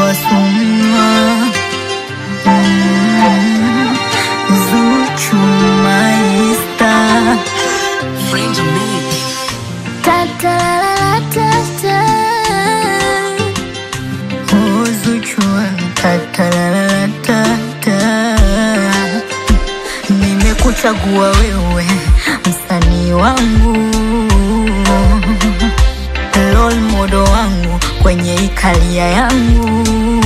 wasumwa Mm, Zuchu maista Friends of me. Oh, Zuchu tatalalatata nimekuchagua wewe msanii wangu role model wangu kwenye ikalia yangu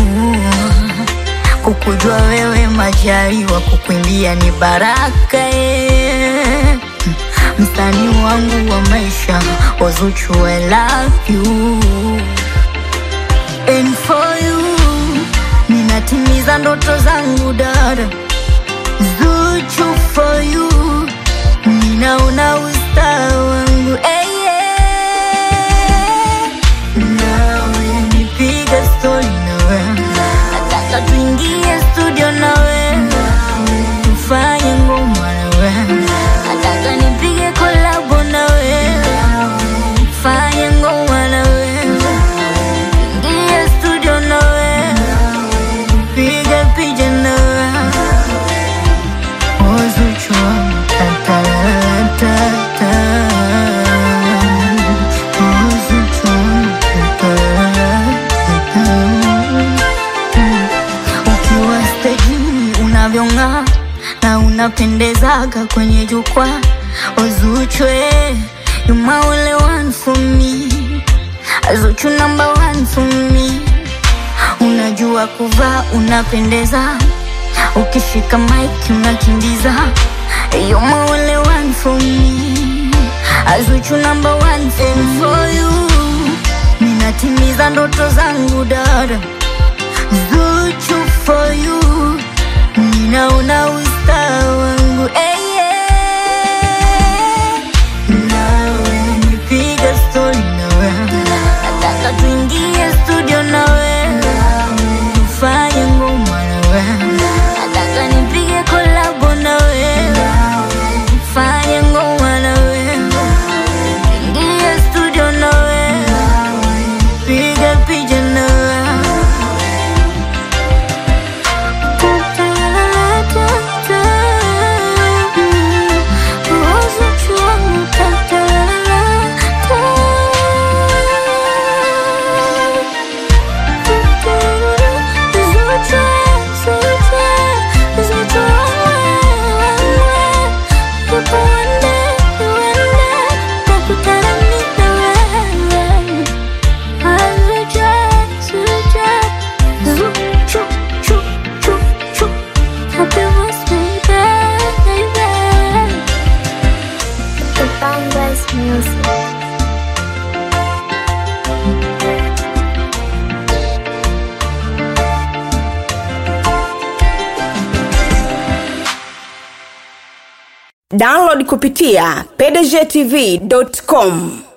kukujua wewe majaliwa kukuimbia ni baraka eh. msanii wangu wa maisha wazuchu I love you And for you ninatimiza ndoto zangu dada Zuchu for you ninaona usta wangu hey, yeah. Nawe nipiga stori nawe nataka tuingie studio nawe tufanye ngoma nawe nataka nipige kolabo nawe fanye ngoma nawe ingie studio nawe piga picha nawe Ozuchu tatalatata Ozuchu tatalatata Ukiwa stejini unavyong'aa na unapendezaga kwenye jukwaa Ozuchwe you my only one for me Zuchu number one for me Unajua kuvaa unapendeza Ukishika mic unakimbiza You're my only one for me Azuchu number one thing for you Ninatimiza ndoto zangu dada Zuchu for you Ninaona usta wangu hey, yeah. Nawe nipiga story nawe Nataka tuingie studio nawe Tufanye ngoma nawe Nataka nipige kolabo nawe Tufanye ngoma nawe Ingie studio nawe Piga picha nawe Music. download kupitia pdgtv.com